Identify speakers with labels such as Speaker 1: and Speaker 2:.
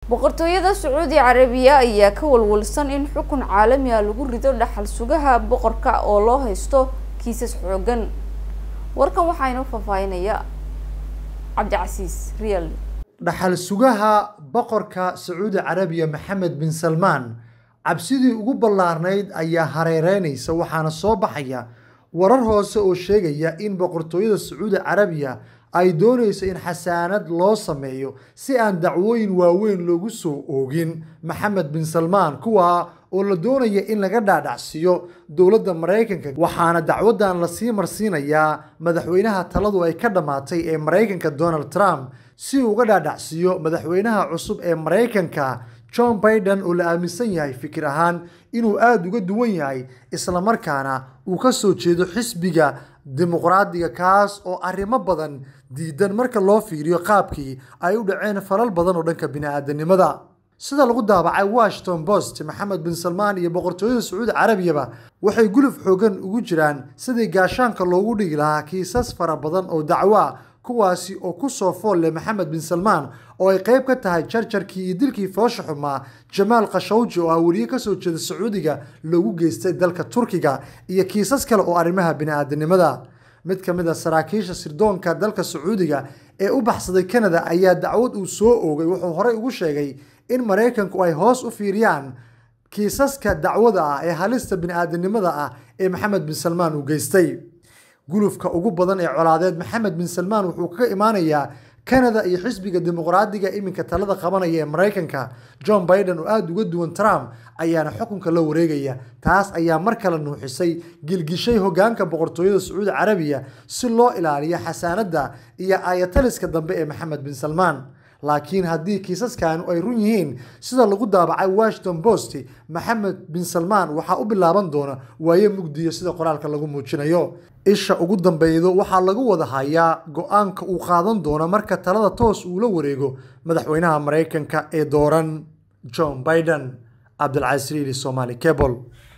Speaker 1: boqortooyada sacuudi carabiya ayaa ka walwalsan in xukun caalami ah lagu rido dhaxal sugaha boqorka oo loo haysto kiisas xoogan warkan waxaa inoo faahfaahinaya cabdicasiis real
Speaker 2: dhaxal sugaha boqorka sacuudi carabiya maxamed bin salmaan cabsidii ugu ballaarnayd ayaa hareereynaysa waxaana soo baxaya warar hoose oo sheegaya in boqortooyada sacuudi carabiya ay doonayso in xasaanad loo sameeyo si aan dacwooyin waaweyn loogu soo oogin maxamed bin salmaan kuwaa oo la doonaya in laga dhaadhacsiiyo dowladda maraykanka waxaana dacwadan lasii marsiinayaa madaxweynaha taladu ay ka dhammaatay ee maraykanka donald trump si uu uga dhaadhacsiiyo madaxweynaha cusub ee maraykanka john biden oo la aaminsan yahay fikir ahaan inuu aada uga duwan yahay islamarkaana uu ka soo jeedo xisbiga dimuqraadiga kaas oo arrimo badan diidan marka loo fiiriyo qaabkii ay u dhaceen falal badan oo dhanka bini-aadanimada sida lagu daabacay washington post maxamed bin salmaan iyo boqortooyada sacuudi carabiyaba waxay guluf xoogan ugu jiraan sidii gaashaanka loogu dhigi lahaa kiisas fara badan oo dacwo ah kuwaasi oo ku soo fool leh maxamed bin salmaan oo ay qayb ka tahay jarjarkii iyo dilkii foosha xumaa jamaal khashawji oo ah weriye kasoo jeeda sacuudiga loogu geystay dalka turkiga iyo kiisas kale oo arrimaha bini-aadanimada mid ka mid a saraakiisha sirdoonka dalka sacuudiga ee u baxsaday canada ayaa dacwad uu soo oogay wuxuu horey ugu sheegay in maraykanku ay hoos u fiiriyaan kiisaska dacwada ah ee halista bini-aadanimada ah ee maxamed bin salmaan uu geystay gulufka ugu badan ee colaadeed maxamed bin salmaan wuxuu ka imaanayaa canada iyo xisbiga dimuqraadiga iminka talada qabanaya ee maraykanka john biden oo aada uga duwan trump ayaana xukunka la wareegaya taas ayaa mar kale nuuxisay gilgishay hogaanka boqortooyada sacuudi carabiya si loo ilaaliyo xasaanadda iyo ayataliska dambe ee maxamed bin salmaan laakiin haddii kiisaskanu ay run yihiin sida lagu daabacay washington post maxamed bin salmaan waxaa u bilaaban doona waaye mugdiyo sida qoraalka lagu muujinayo isha ugu dambeydo waxaa lagu wada hayaa go-aanka uu qaadan doono marka talada toos uu la wareego madaxweynaha maraykanka ee dooran john biden cabdilcasiili somali cable